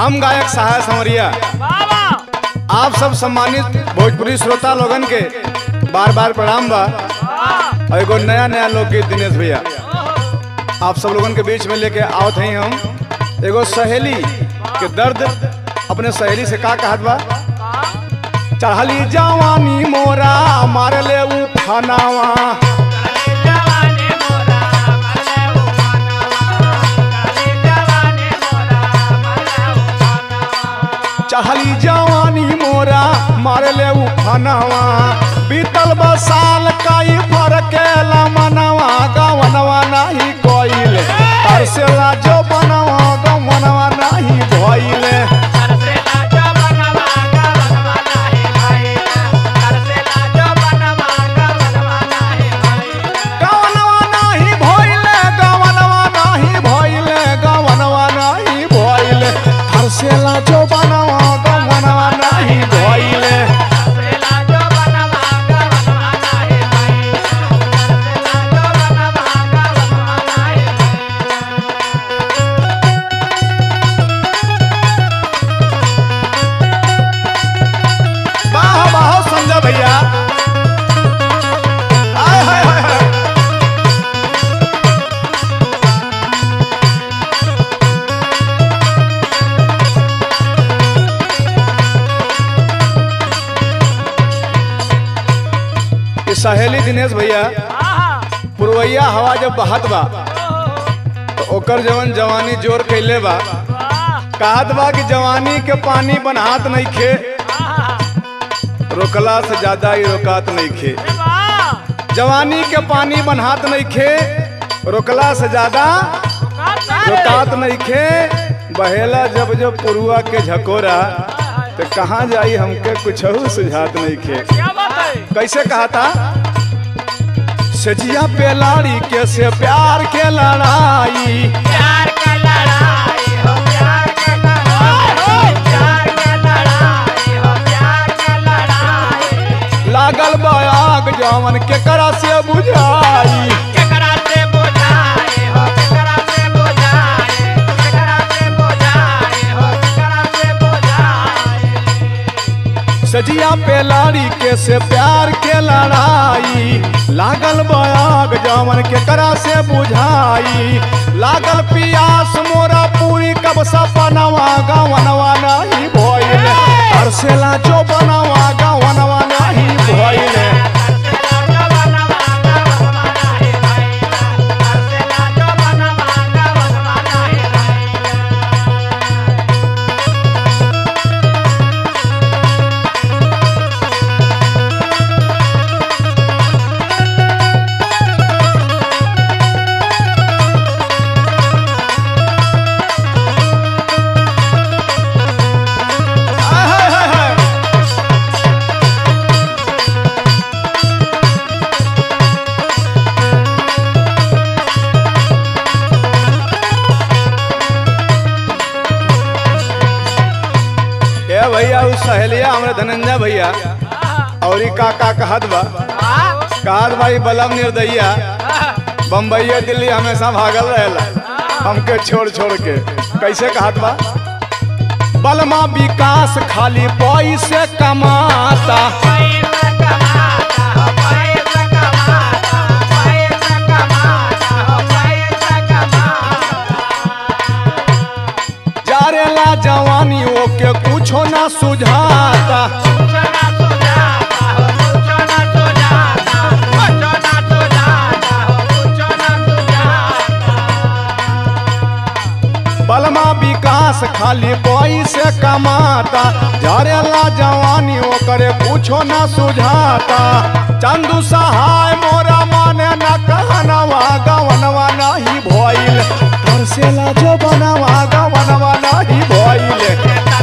हम गायक सहाय संवरिया आप सब सम्मानित भोजपुरी श्रोता लोगन के बार बार प्रणाम बा और एगो नया नया लोकगीत दिनेश भैया आप सब लोगन के बीच में लेके आवत हई हम एगो सहेली के दर्द अपने सहेली से का कहत बा चढ़ली जवानी मोरा मार ले उठानावा चढ़ली जवानी मोरा मार ले उठानावा बीतल बसाल काई फरक मनवा गवनवा नाही कोइले तरसेला जो बनवा गवनवा नाही भइले गवनवा नाही भइले गवनवा नाही भइले गवनवा नाही भइले तरसेला जो बनवा गवनवा नाही भइले वाह वाह संजय भैया हाय हाय हाय हाय ये सहेली दिनेश भैया पुरवैया हवा जब बहत बा तो ओकर जवन जवानी जोर कैले बा कहत बा कि जवानी के पानी बनहात नहीं खे रोकला से ज्यादा ही रोकात नहीं खे जवानी के पानी बनहात नहीं खे रोकला से ज्यादा रोकात नहीं खे बहेला जब जब पुरुआ के झकोरा तो कहाँ जाई हमके कुछ सुझात नहीं खे कैसे कहा था सजिया पे लाड़ी के से प्यार के लड़ाई प्यार का लड़ाई हो प्यार का लड़ाई प्यार का लड़ाई हो प्यार का लड़ाई लागल बाग जवन के करा से बुझाई केकरा से बुझाए हो केकरा से बुझाए केकरा से बुझाए हो केकरा से बुझाए सजिया पे लाड़ी के से प्यार के लड़ाई लागल बाग जवन के करा से बुझाई लागल पियास मोरा पूरी कब सपनवा गवनवा नहीं भइले तरसेला जो बनवा गवनवा नहीं भइले हाय हाय हाय हाय ए भैया उस सहेलिया हमरे धनंजय भैया और ई का का कहत बा कहत भाई बलम निर्दयिया बम्बई दिल्ली हमेशा भागल रहेला हमके छोड़ छोड़ के कैसे कहत बा बलमा विकास खाली पैसे कमाता जारेला जवानी ओके कुछो ना सुझाता बलमा विकास खाली पैसे कमाता झरेला जवानी ओकरे कुछो न सुझाता चंदू सहाय मोरा माने न कहनवा गवनवा नहीं भइल तरसेला जो बनवा गवनवा नहीं भइल